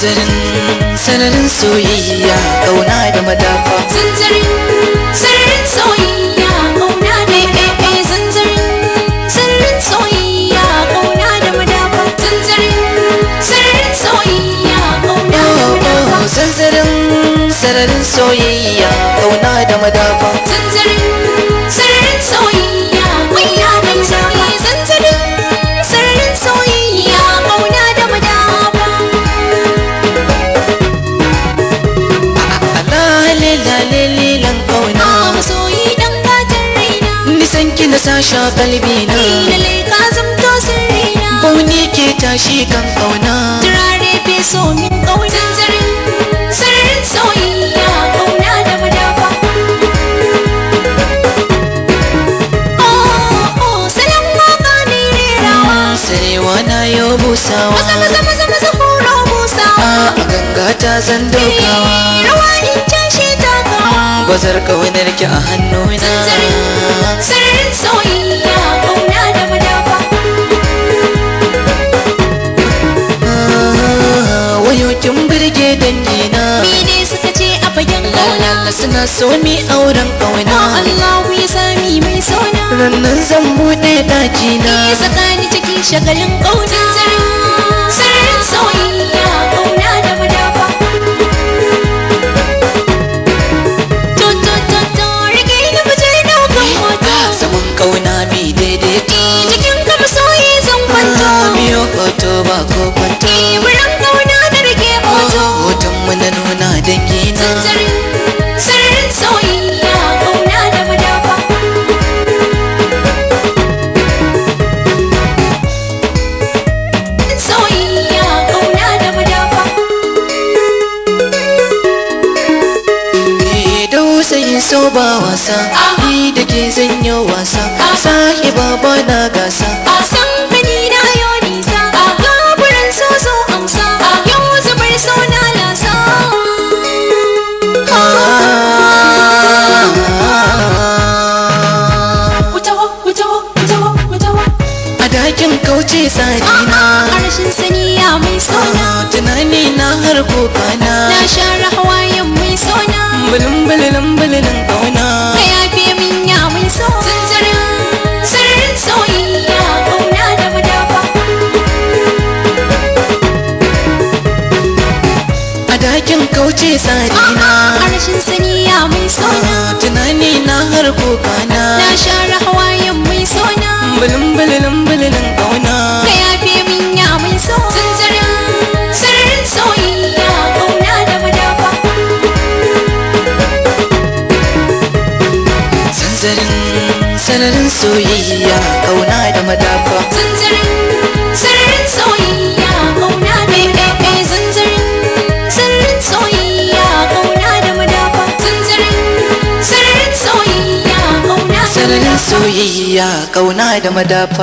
zanzarin sanarin soyayya kauna da madafa zanzarin sararin soyayya kauna da madafa zanzarin sararin soyayya kauna da madafa zanzarin sararin soyayya kauna da madafa zanzarin sararin soyayya kauna da madafa zanzarin sararin soyayya kauna da madafa zanzarin sararin soyayya kauna da madafa alalilan kauna masoyi dan gatan raina nisan ki na sasha kalbi na ni da ka zamto sirrina bauni ke tashi kan kauna turare fi so min kauna zanzarin sararin soyayya kauna da madafa oh oh salon waka ne rerawa sarewa na yau busawa maza maza maza maza horo busawa a ganga ta zan dokawa rawa in cashe takawa bazar kaunar ki a hannuna sararin soyayya kauna da madafa wayo kin burge dangina mene suka ce a fagen kauna Lala suna so mi auren kauna Allahu ya sami mai sona rannan zan buɗe ɗakina ya saka ni cikin shagalin kauna sararin soyayya kauna da madafa to to to to rike ni mu je daukan hoto saman kauna mi daidaito cikin ka masoyi zan kwanto miyo hoto ba ko kwanto buran kauna da rike hoto hoton mu na nuna dangina sararin sararin soyayya kauna da madafa soyayya kauna da madafa Eh, dausayin so ba wasa ni da ke zanyo wasa sahiba ba na gasa a san gani na yo nisa gaburan so so amsa yau zubar so na lasa Wutawa, wutawa, wutawa, wutawa. a dakin kauce tsarina a rashin sani ya mai sona tunani na har kokana na share hawayen mai sona bulin bulin bulin kauna ka yafe min ya mai so zanzarin sararin soyayya kauna da madafa a dakin kauce tsarina a rashin sani ya mai sona tunani na har kokana na share hawayen mai sona bulin bulin bulin kauna ka yafe min ya mai so zanzarin sararin soyayya kauna da madafa sanzarin sanarin soyayya kauna da madafa zanzarin sararin soyayya kauna da madafa zanzarin sararin soyayya kauna da madafa zanzarin sararin soyayya kauna da sanarin madafa soyayya kauna da madafa